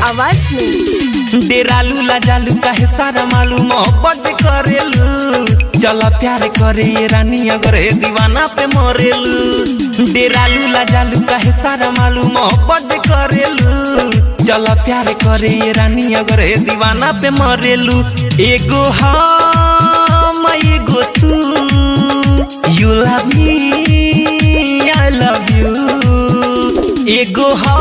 आवाज में डेरालू लाजालू काहे सारा मालूम मोहब्बत करेलू चल प्यार करे ये रानी अगर ए दीवाना पे मरेलू डेरालू लाजालू काहे सारा मालूम मोहब्बत करेलू चल प्यार करे ये रानी अगर ए दीवाना पे मरेलू एगो हम एगो तू you love me I love you एगो हम